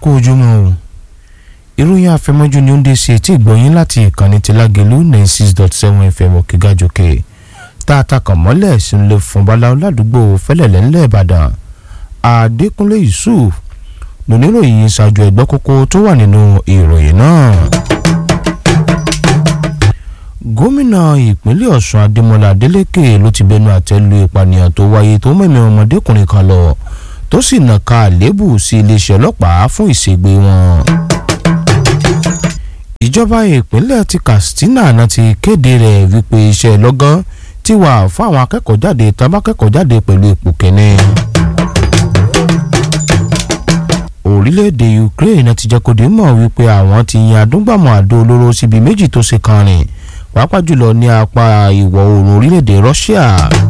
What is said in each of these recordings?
kú ojúmọ́ o ìròyìn àfẹmọ́jú ni ó ń dé sí etí ìgbọ̀nyín láti ìkànnì ti lágẹ̀lú ninety six dot seven fm òkègájòkè tá a takàn mọ́lẹ̀ sínú fún baláwo ládùúgbò fẹ́lẹ̀lẹ́ ńlẹ̀ ìbàdàn adékúnlé yusuf lóníròyìn ṣáájú ẹgbẹ́ kókó tó wà nínú ìròyìn náà. gómìnà ìpínlẹ̀ ọ̀ṣun adémọlá adélèké ló ti bẹnu àtẹ́ lu ìpànìyàn tó wáyé tó mẹ́mí ọmọdékùnrin kan lọ tó sì nàka àléébù sí iléeṣẹ́ ọlọ́pàá fún ìṣègbè wọn. ìjọba ìpínlẹ̀ ti katsina náà ti kéde rẹ̀ wípé iṣẹ́ lọ́gán ti wà fún àwọn akẹ́kọ̀ọ́ jáde tán bá kẹ́kọ̀ọ́ jáde pẹ̀lú ipò kẹ́ni. orílẹ̀-èdè ukraine náà ti jẹ́ kó dé mọ̀ wípé àwọn ti yan adúgbàmọ̀ àdó olóró síbi méjì tó ṣe kan rìn pàápàá jùlọ ní apá ìwọ̀ oòrùn orílẹ̀-èdè russia.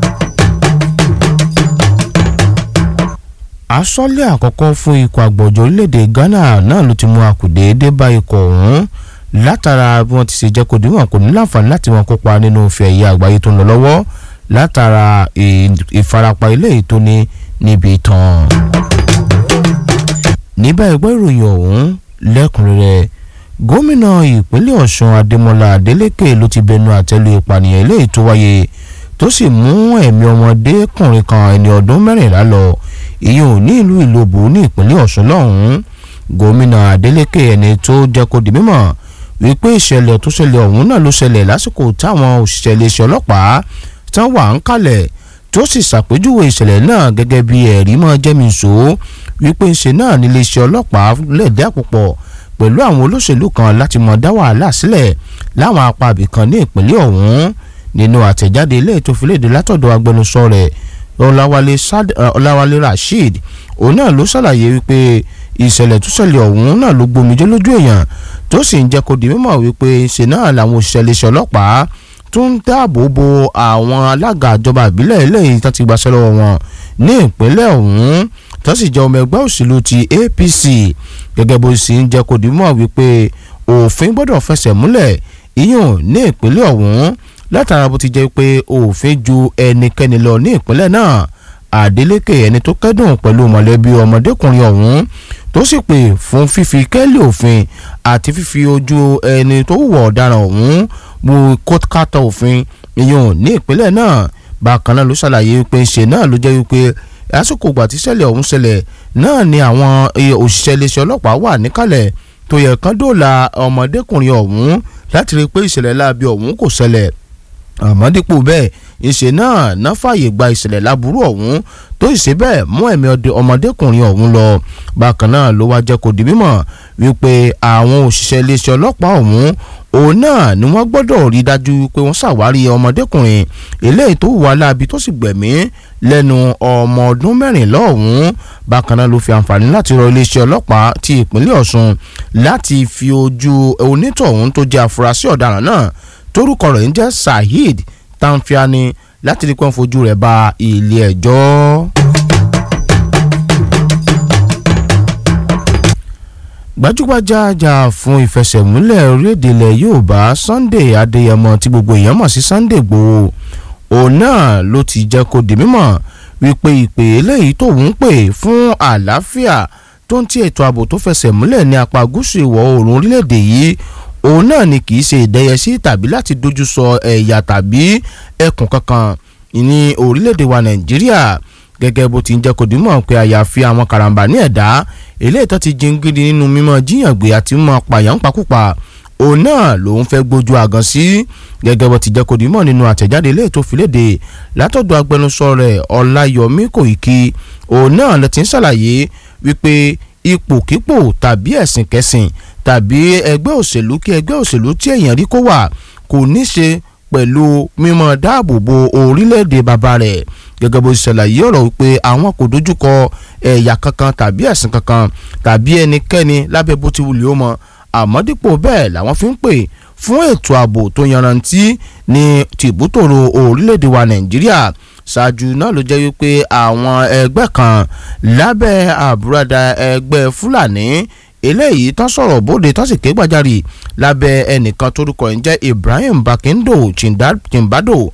asọ́lé àkọ́kọ́ fún ikọ̀ àgbọ̀jọ̀ orílẹ̀-èdè ghana náà ló ti mú akùdé dé bá ikọ̀ ọ̀hún látara bí wọ́n ti ṣe jẹ́ kó dìímọ̀ kò ní láǹfààní láti wọn kópa nínú ife ẹ̀yẹ àgbáyé tó ń lọ lọ́wọ́ látara ìfarapa ilé ètò ní níbi tán. níbẹ̀ ẹgbẹ́ ìròyìn ọ̀hún lẹ́kùnrẹ́rẹ́ gómìnà ìpínlẹ̀ ọ̀ṣun adémọlá adélèké ló ti bẹnu àtẹ́lu ìpànìyàn ilé ètò wáyé tó sì mú ẹ̀mí ọmọdékùnrin kan ẹni ọdún mẹ́rìnlá lọ ìyẹn ò ní ìlú ìlòbù ní ìpínlẹ̀ ọ̀ṣun lọ́hùn-ún gómìnà adélèké ẹni tó jẹ́ kó di mímọ̀ wípé ìṣẹ̀lẹ̀ tó ṣẹlẹ̀ ọ̀hún náà ló ṣẹlẹ̀ lásìkò táwọn òṣìṣẹ́ iléeṣẹ́ ọlọ́pàá tán wà ń kalẹ̀ tó sì ṣàpèjúwe ìṣẹ̀lẹ̀ náà gẹ́gẹ́ bí ẹ̀rí mọ́ jẹ́mìíṣó wípé ńṣe náà níléeṣẹ́ ọlọ́pàá lẹ̀dẹ́ àpòpọ̀ pẹ̀lú àwọn olóṣèlú kan láti mọ̀ dá wàhálà sílẹ̀ láwọn apá ibìkan ní ìpínlẹ̀ ọ̀hún nínú àtẹ̀jáde ilé ètò ìfìlédè látọ̀dọ̀ agbẹnusọ rẹ̀ ọláwálé rasheed òun náà ló ṣàlàyé wípé ìṣẹ̀lẹ̀ tó ṣẹlẹ̀ ọ̀hún náà ló gbomijé lójú èèyàn tó sì ń jẹ́ kó di mímọ̀ wípé ṣe náà làwọn òṣìṣẹ́ iléeṣẹ́ ọlọ́pàá tó ń dáàbò bo àwọn alága ìjọba ìbílẹ̀ eléyìí tó ti gbaṣẹ́ lọ́wọ́ wọn ní ìpínlẹ̀ ọ̀hún tó sì jẹ́ ọmọ ẹgbẹ́ òṣèlú ti apc gẹ́gẹ́ bó sì ń jẹ́ kó di mímọ̀ wípé òfin gbọ́dọ̀ fẹsẹ̀ múlẹ̀ ìyún ní ìpínlẹ̀ ọ̀hún látara bó ti jẹ́ pé òfin ju ẹnikẹ́ni lọ ní ìpínlẹ̀ náà Adeleke ẹni tó kẹ́dùn pẹ̀lú mọ̀lẹ́bí ọmọdékùnrin ọ̀hún tó sì pè fún fífi kẹ́lí òfin àti fífi ojú ẹni tó wùwọ̀ ọ̀daràn ọ̀hún bu kótókátà òfin ìyún ní ìpínlẹ̀ náà bákan náà ló ṣàlàyé wípé ṣe náà ló jẹ́ wípé lásìkò ìgbà tí ṣẹlẹ̀ ọ̀hún ṣẹlẹ̀ náà ni àwọn òṣìṣẹ́ iléeṣẹ́ ọlọ́pàá wà níkàlẹ̀ tó yẹ kán dóòlà ọmọdékùnrin ọ̀hún láti rí i pé ìṣẹ̀lẹ̀ láabi ọ̀hún kò ṣẹlẹ̀ àmọ́ dípò bẹ́ẹ̀ ìṣe náà ná fààyè gba ìṣẹ̀lẹ̀ láburú ọ̀hún tó ìṣe bẹ́ẹ̀ mú ẹ̀mí ọmọdékùnrin ọ̀hún lọ bákan náà ló wá jẹ́ kó di mímọ̀ wípé àwọn òṣìṣẹ́ iléeṣẹ́ ọlọ́pàá ọ̀hún òun náà ni wọ́n gbọ́dọ̀ rí dájú pé wọ́n ṣàwárí ọmọdékùnrin eléyìí tó wà láabi tó sì gbẹ̀mí lẹ́nu ọmọ ọdún mẹ́rìnlá ọ̀hún bákan náà ló fi àǹfààní láti rọ iléeṣẹ́ ọlọ́pàá ti ìpínlẹ̀ Ọ̀ṣun láti fi ojú onítọ̀hún tó jẹ́ àfúrásì ọ̀daràn náà torúkọ rẹ̀ ń jẹ́ Saheed Tanfiani láti rí pọ́n fojú rẹ̀ ba ilé ẹjọ́. gbajúgbajà jà fún ìfẹsẹ̀múlẹ̀ orílẹ̀-èdè ilẹ̀ Yorùbá Sunday Adéyẹmọ tí gbogbo èèyàn mọ̀ sí Sunday Igboho òun náà ló ti jẹ́ kó di mímọ̀ wípé ìpè eléyìí tóun pè fún àlàáfíà tó ń ti ètò ààbò tó fẹsẹ̀ múlẹ̀ ní apá gúúsù ìwọ̀ oòrùn orílẹ̀-èdè yìí òun náà ni kì í ṣe ìdẹ́yẹsí tàbí láti dojú sọ ẹ̀yà tàbí ẹkùn kankan ní orílẹ̀-èdè wa nàìjíríà gẹ́gẹ́ bó ti ń jẹ́ kó dìímọ̀ pé àyàfi àwọn karambà ní ẹ̀dá eléyìí tó ti jingiri nínú mímọ́ jíyàn gbé àti mímọ́ pààyàn pakúpa òun náà lòun fẹ́ gbójú àgàn sí gẹ́gẹ́ bó ti jẹ́ kó dìímọ̀ nínú àtẹ̀jáde eléyìí tó fi léde látọ̀dọ̀ agbẹnusọ rẹ̀ ọláyọmí kòìkì òun náà ló ti ń ṣàlàyé wípé ipòkípò tàbí ẹ̀sìn kẹsìn tàbí ẹgbẹ́ òṣèlú kí ẹgbẹ́ òṣèlú tí èèyàn rí kó wà kò ní ṣe pẹ̀lú mímọ́ dáàbò bo orílẹ̀-èdè bàbá rẹ̀ gẹ́gẹ́ bó ṣàlàyé ọ̀rọ̀ wípé àwọn kò dojúkọ ẹ̀yà kankan tàbí ẹ̀sìn kankan tàbí ẹnikẹ́ni lábẹ́ bó ti wulẹ̀ ó mọ àmọ́ dípò bẹ́ẹ̀ làwọn fi ń pè fún ètò ààbò tó yanrantí ní tìbútòrò orílẹ̀-èdè wa nàìjíríà ṣáájú náà ló jẹ́ wípé àwọn ẹgbẹ́ kan lábẹ́ àbúradà ẹgbẹ́ fúlàní eléyìí tán sọ̀rọ̀ bóde tán sì ké gbàjarì lábẹ́ ẹnìkan torúkọ ẹ̀ ń jẹ́ Ibrahim Bakindo Chimbado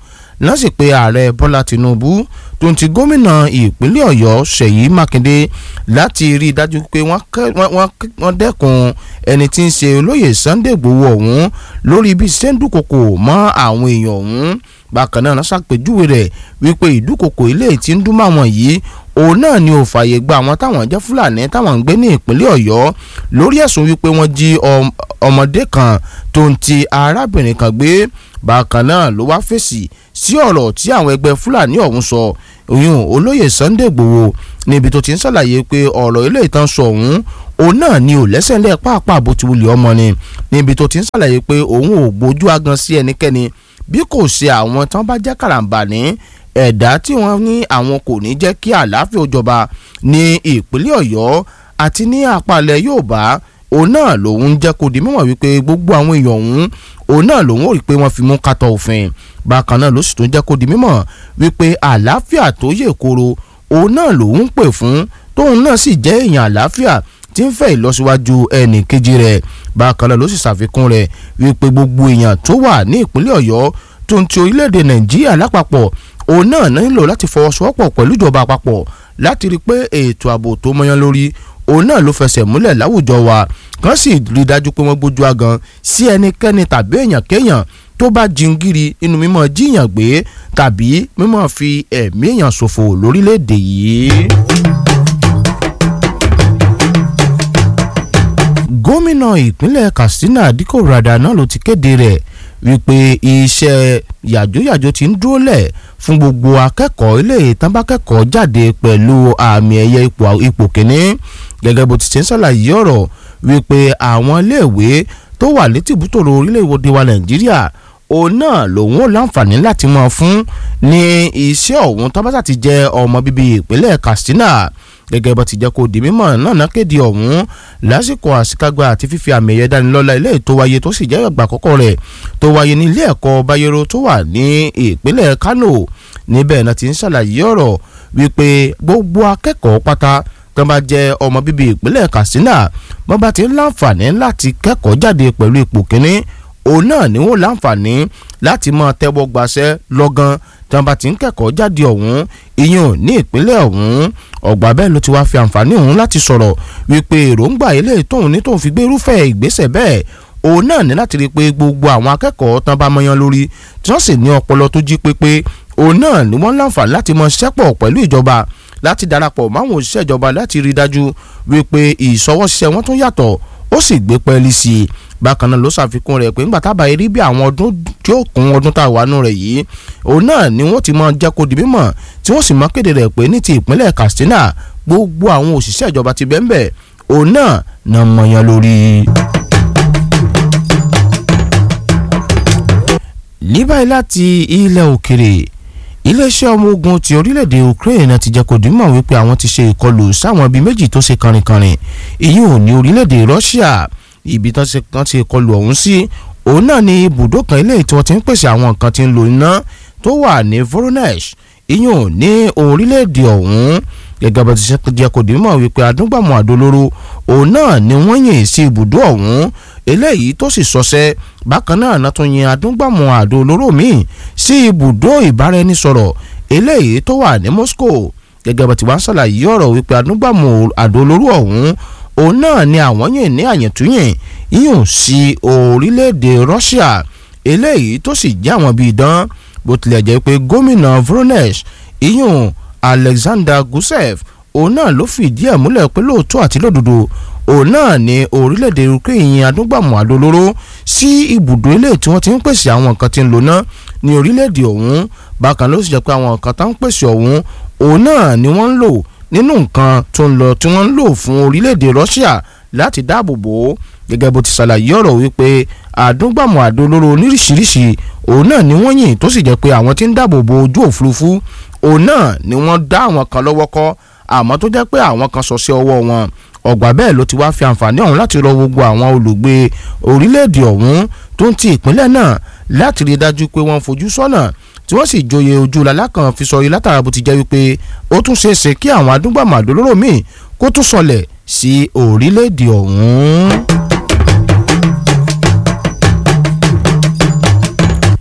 náà sì pé ààrẹ bọ́lá tinubu tó ń ti gómìnà ìpínlẹ̀ ọ̀yọ́ ṣèyí mákindé láti rí i dájú pé wọ́n dẹ́kun ẹni tí ń ṣe olóyè sunday igbòho ọ̀hún lórí bí ṣe ń dúnkokò mọ́ àwọn èèyàn ọ̀hún bákan náà ṣàpèjúwe rẹ̀ wípé ìdúnkokò ilé tí ń dún máwọn yìí òun náà ni ò fààyè gba àwọn táwọn jẹ́ fúlàní táwọn ń gbé ní ìpínlẹ̀ ọ̀yọ́ lórí ẹ̀sùn wípé wọ́n jí ọmọdé kan tó ń ti arábìnrin kan gbé bákan náà ló wá fèsì sí ọ̀rọ̀ tí àwọn ẹgbẹ́ fúlàní ọ̀hún sọ oyún olóyè sunday igbòho níbi tó ti ń ṣàlàyé pé ọ̀rọ̀ ilé ìtàn sọ ọ̀hún òun náà ni ò lẹ́sẹ̀ ńlẹ̀ pàápàá bó ti wulẹ̀ ọmọ ni níbi tó ti ń ṣàlàyé pé òun ò gbójú agan sí ẹnikẹ́ni bí kò ṣe àwọn tán bá jẹ́ kàràǹbàní ẹ̀dá tí wọ́n ní àwọn kò ní jẹ́ kí àlàáfíà ó jọba ní ìpínlẹ̀ ọ̀yọ́ àti ní àpàlẹ̀ yorùbá òun náà lòun jẹ́ kó di mímọ̀ wípé gbogbo àwọn èèyàn ọ̀hún òun náà lòun ò rí pé wọ́n fi mú kátó òfin bákan náà ló sì tún jẹ́ kó di mímọ̀ wípé àlàáfíà tó yè koro òun náà lòun ń pè fún tóun náà sì jẹ́ èèyàn àlàáfíà tí ń fẹ́ ìlọsíwájú ẹnì kejì rẹ̀ bákan náà ló sì ṣàfikún rẹ̀ wípé gbogbo èèyàn tó wà ní ìpínlẹ̀ ọ̀yọ́ tó ń ti orílẹ̀-èdè nàìjíríà lápapọ̀ òun náà nílò láti fọwọ́sowọ́pọ̀ pẹ̀lú ìjọba àpapọ̀ láti rí i pé ètò ààbò tó mọyán lórí òun náà ló fẹsẹ̀ múlẹ̀ láwùjọ wa kàn sì rí i dájú pé wọ́n gbójú agan sí ẹnikẹ́ni tàbí èèyàn kéèyàn tó bá jingiri inú mímọ́ jíyàn gbé tàbí mímọ́ fi ẹ̀mí èèyàn ṣòfò lórílẹ̀‐èdè yìí. gómìnà ìpínlẹ̀ katsina dikko rada náà ló ti kéde rẹ̀ wípé iṣẹ́ yàjóyàjó ti ń dúró lẹ̀ fún gbogbo akẹ́kọ̀ọ́ ilé ìtànbákẹ́kọ̀ọ́ jáde pẹ̀lú àmì ẹ̀yẹ ipò kínní gẹ́gẹ́ bó ti ṣe ń ṣàlàyé ọ̀rọ̀ wípé àwọn iléèwé tó wà létìbútòrò orílẹ̀-èdè wa nàìjíríà òun náà lòun ò láǹfààní láti mọ̀ fún ní iṣẹ́ ọ̀hún tábàtà ti jẹ́ ọmọ bíbí ìpínlẹ̀ katsina gẹ́gẹ́ bó ti jẹ́ kó di mímọ̀ náà náà kéde ọ̀hún lásìkò àṣekágbá àti fífi àmì ẹ̀yẹ dánilọ́lá ilé tó wáyé tó sì jẹ́ ìgbà àkọ́kọ́ rẹ̀ tó wáyé ní ilé ẹ̀kọ́ bayero tó wà ní ìpínlẹ̀ kano níbẹ̀ náà ti ń ṣàlàyé ọ̀rọ̀ wípé gbogbo akẹ́kọ̀ọ́ pátá tó bá jẹ́ ọmọ bíbí ìpínlẹ̀ katsina wọ́n bá ti ń láǹfààní láti kẹ́kọ̀ọ́ jáde pẹ̀lú ipò kínní òun náà ni wọ́n láǹfààní láti máa tẹ́wọ́ gbaṣẹ́ lọ́gán tí wọ́n bá ti ń kẹ́kọ̀ọ́ jáde ọ̀hún ìyẹn ní ìpínlẹ̀ ọ̀hún ọ̀gbà bẹ́ẹ̀ ló ti wá fi àǹfààní ọ̀hún láti sọ̀rọ̀ wípé èròǹgbà ilé tóun ní tóun fi gbé irúfẹ́ ìgbésẹ̀ bẹ́ẹ̀ òun náà ní láti rí i pé gbogbo àwọn akẹ́kọ̀ọ́ tán bá mọyán lórí tí wọ́n sì ní ọpọlọ tó jí pépé òun náà ni wọ́n láǹfààní láti mọ ṣẹ́pọ̀ pẹ̀lú ìjọba láti darapọ̀ máwọn òṣìṣẹ́ ìjọba láti rí i dájú wípé ìṣọwọ́ṣiṣẹ́ wọn tún yàtọ̀ ó sì gbé pẹ́ẹ́lí sí i bákan náà ló ṣàfikún rẹ̀ pé ńgbà tábà rí bí àwọn ọdún tí ó kún ọdún tá a wà nù rẹ̀ yìí òun náà ni wọ́n ti mọ jẹ́ kó di mímọ̀ tí wọ́n sì mọ kéde rẹ̀ pé ní ti ìpínlẹ̀ Katsina gbogbo àwọn òṣìṣẹ́ ìjọba ti bẹ́ẹ̀ bẹ́ẹ̀ òun náà na mọ̀yán lórí. ní báyìí láti ilẹ̀ òkèrè iléeṣẹ́ ọmọ ogun ti orílẹ̀-èdè Ukraine ti jẹ́ kó di mímọ̀ wípé àwọn ti ṣe ìkọlù sáwọn ibi méjì tó ṣe kànrìnkànrìn èyí ò ní orílẹ̀-èdè Russia ibi tán ṣe tán ti kọlù ọ̀hún sí òun náà ni ibùdó kan ilé tí wọ́n ti ń pèsè àwọn nǹkan tí ń lo iná tó wà ní Voronezh ìyún ní orílẹ̀-èdè ọ̀hún gẹ́gẹ́ bá ti ṣe jẹ́ kó di mímọ̀ wípé adúgbàmù àdólóró òun náà ni wọ́n yìn sí ibùdó ọ̀hún eléyìí tó sì sọsẹ́ bákan náà náà tún yin adúgbàmù àdólóró míì sí ibùdó ìbáraẹnisọ̀rọ̀ eléyìí tó wà ní Moscow gẹ́gẹ́ bá ti wá ń ṣàlàyé ọ̀rọ̀ wípé adúgbàmù àdólóró ọ̀hún òun náà ni àwọn yìn ní àyẹ̀túnyìn yíyùn sí orílẹ̀-èdè Russia eléyìí tó sì jẹ́ àwọn bíi dán bó tilẹ̀ jẹ́ pé gómìnà Voronezh yíyùn Alexander Gusev òun náà ló fìdí ẹ̀ múlẹ̀ pé lóòótọ́ àti lódodo òun náà ni orílẹ̀-èdè Ukraine adúgbàmù àdólóró sí ibùdó ilé tí wọ́n ti ń pèsè àwọn nǹkan tí ń lò náà ní orílẹ̀-èdè ọ̀hún bákan ló sì jẹ́ pé àwọn nǹkan tá ń pèsè ọ̀hún òun náà ni wọ́n ń lò nínú nǹkan tó ń lọ tí wọ́n ń lò fún orílẹ̀-èdè Russia láti dáàbò bò ó gẹ́gẹ́ bó ti ṣàlàyé ọ̀rọ̀ wípé àdúgbàmù àdólóró oníríṣiríṣi òun náà ni wọ́n yìn tó sì jẹ́ pé àwọn tí ń dáàbò bo ojú òfurufú òun náà ni wọ́n dá àwọn kan lọ́wọ́ kọ́ àmọ́ tó jẹ́ pé àwọn kan sọ sí ọwọ́ wọn ọgbà bẹ́ẹ̀ ló ti wá fi àǹfààní ọ̀hún láti rọ gbogbo àwọn olùgbé orílẹ̀-èdè ọ̀hún tó ń ti ìpínlẹ̀ náà láti rí i dájú pé wọ́n fojú sọ́nà tí wọ́n sì joyè ojú lalákan fi sọ látara bó ti jẹ́ wípé ó tún ṣeé ṣe kí àwọn adúgbàmọ̀ àdólóró míì kó tún sọlẹ̀ sí orílẹ̀-èdè ọ̀hún.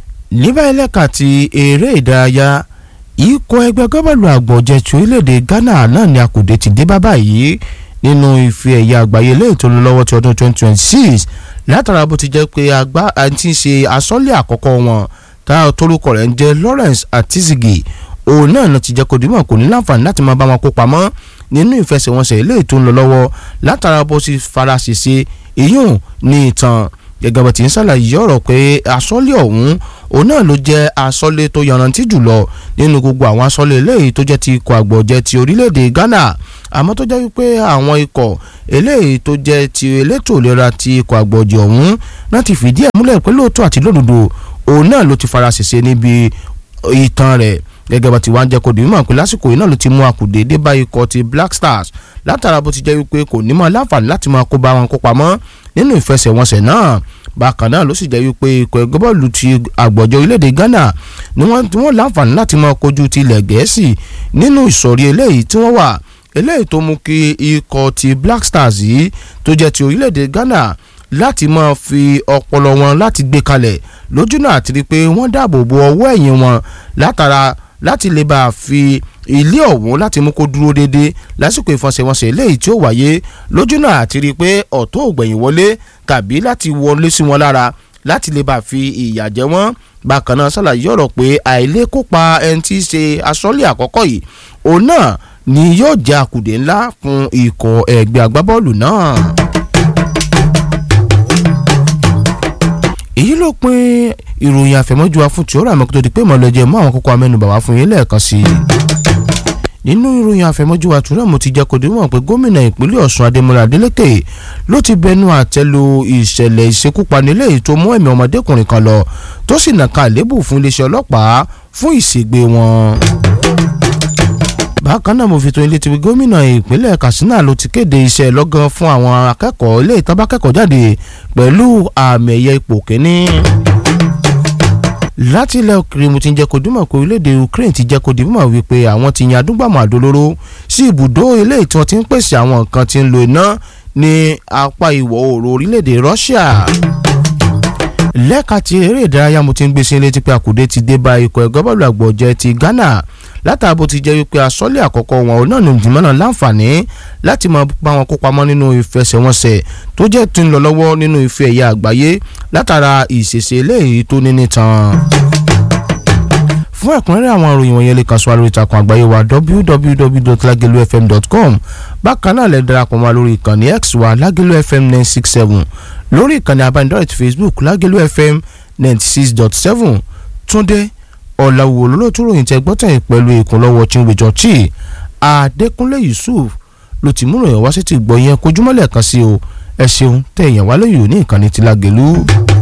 níbà ẹlẹ́ka ti eré ìdárayá ikọ̀ ẹgbẹ́ gọ́bọ̀lù àgbọ̀jẹ̀tì orílẹ̀-èdè Ghana náà ni àkùdé ti dé bá báyìí nínú ife ẹ̀yà àgbáyé lẹ́yìn tó lọ lọ́wọ́ ti ọdún 2026 látara bó ti jẹ́ pé àgbà àti ṣe asọ́lé àkọ́kọ́ wọn tá torúkọ rẹ̀ ń jẹ́ Lawrence Atizigi òun náà ló ti jẹ́ kó dìímọ̀ kò ní láǹfààní láti máa bá wọn kópa mọ́ nínú ìfẹsẹ̀wọnsẹ̀ eléyìí tó ń lọ lọ́wọ́ látara bó ti fara ṣèṣe ìyún ní ìtàn gẹ́gẹ́ bó ti ń ṣàlàyé ọ̀rọ̀ pé asọ́lé ọ̀hún òun náà ló jẹ́ asọ́lé tó yanrantí jùlọ nínú gbogbo àwọn asọ́lé eléyìí tó jẹ́ ti ikọ̀ àgbọ̀jẹ̀ ti orílẹ̀-èdè Ghana àmọ́ tó jẹ́ wípé àwọn ikọ̀ eléyìí tó jẹ́ ti elétò ìlera ti ikọ̀ àgbọ̀jẹ̀ ọ̀hún láti fìdí ẹ̀ múlẹ̀ pé lóòótọ́ àti lódodo òun náà ló ti fara ṣèṣe níbi ìtàn rẹ̀ gẹ́gẹ́ bá ti wá ń jẹ́ kó di mímọ̀ pé lásìkò yìí náà ló ti mú akùdé dé bá ikọ̀ ti Black Stars látara bó ti jẹ́ wípé kò ní mọ̀ láǹfààní láti máa kó bá wọn kópa mọ́ nínú ìfẹsẹ̀wọnsẹ̀ náà bákan náà ló sì jẹ́ wípé ikọ̀ ẹgbẹ́ bọ́ọ̀lù ti àgbọ̀jọ orílẹ̀-èdè Ghana ni wọ́n tí wọ́n láǹfààní láti máa kojú ti ilẹ̀ Gẹ̀ẹ́sì nínú ìsọ̀rí eléyìí tí wọ́n wà eléyìí tó mú kí ikọ̀ ti Black Stars yìí tó jẹ́ ti orílẹ̀-èdè Ghana láti máa fi ọpọlọ wọn láti gbé kalẹ̀ lójú náà àti rí i pé wọ́n dáàbò bo ọwọ́ ẹ̀yìn wọn látara láti lè bá a fi ilé ọ̀hún láti mú kó dúró déédéé lásìkò ìfọsẹ̀wọnsẹ̀ eléyìí tí ó wáyé lójú náà àti rí i pé ọ̀tún ògbẹ̀yìn wọlé tàbí láti wọlé sí wọn lára láti lè bá a fi ìyà jẹ wọ́n bákan náà ṣàlàyé ọ̀rọ̀ pé àìlékópa ẹni tí í ṣe aṣọ́lé àkọ́kọ́ yìí òun náà ni yóò jẹ́ àkùdé ńlá fún ikọ̀ ẹgbẹ́ agbábọ́ọ̀lù náà. èyí ló pin ìròyìn àfẹ̀mọ́jú wa fún tìórà mọ́kútó di pé mọ̀lẹ́jẹ̀ mọ́ àwọn kókó amẹ́nubà wá fún yín lẹ́ẹ̀kan sí i. nínú ìròyìn àfẹ̀mọ́jú wa tìórà mo ti jẹ́ kó dìmọ̀ pé gómìnà ìpínlẹ̀ Ọ̀ṣun Adémọ́lá Adélékè ló ti bẹnu àtẹ́lu ìṣẹ̀lẹ̀ ìṣekúpani eléyìí tó mú ẹ̀mí ọmọdékùnrin kan lọ tó sì nàka àlébù fún iléeṣẹ́ ọlọ́pàá fún ìṣègbè wọn bákan náà mo fi tó ilé tí gómìnà ìpínlẹ̀ Katsina ló ti kéde iṣẹ́ lọ́gán fún àwọn akẹ́kọ̀ọ́ ilé ìtọ́ba kẹ́kọ̀ọ́ jáde pẹ̀lú àmì ẹ̀yẹ ipò kínní. láti ilẹ̀ òkèrè mo ti ń jẹ́ kó dìmọ̀ pé orílẹ̀-èdè Ukraine ti jẹ́ kó dìmọ̀ wípé àwọn ti yan adúgbàmọ̀ àdólóró sí ibùdó ilé tí wọ́n ti ń pèsè àwọn nǹkan tí ń lo iná ní apá ìwọ̀ oòrùn orílẹ̀-èdè Russia lẹ́ka ti eré ìdárayá mo ti ń gbé sí létí pé àkùdé ti dé bá ikọ̀ ẹ̀gọ́ bọ́ọ̀lù àgbọ̀jẹ̀ ti Ghana látàbó ti jẹ́ wípé asọ́lé àkọ́kọ́ wọn ò náà ní ìdìmọ́ náà láǹfààní láti máa bá wọn kópa mọ́ nínú ìfẹsẹ̀wọnsẹ̀ tó jẹ́ tó ń lọ lọ́wọ́ nínú ife ẹ̀yà àgbáyé látara ìṣẹ̀ṣẹ̀ eléyìí tó ní nítan fún ẹ̀kúnrẹ́rẹ́ àwọn ìròyìn wọ̀nyẹn lè kàn sí wa lórí ìtàkùn àgbáyé wa www.lagelufm.com bákan náà lè darapọ̀ mọ́ lórí ìkànnì x wa lagelu fm nine six seven lórí ìkànnì abánidọ́rẹ̀ ti facebook lagelu fm ninety six dot seven túndé ọ̀làwò olólùtú ròyìn tẹ gbọ́tàn pẹ̀lú ìkúnlọ́wọ́ chinwejo chi adékúnlé yusuf ló ti múròyìn wá sí ti gbọ́ yẹn kojúmọ́lẹ̀ kan sí o ẹ ṣeun tẹ̀yàn wá lóyún ní ìkànnì ti Lágelú.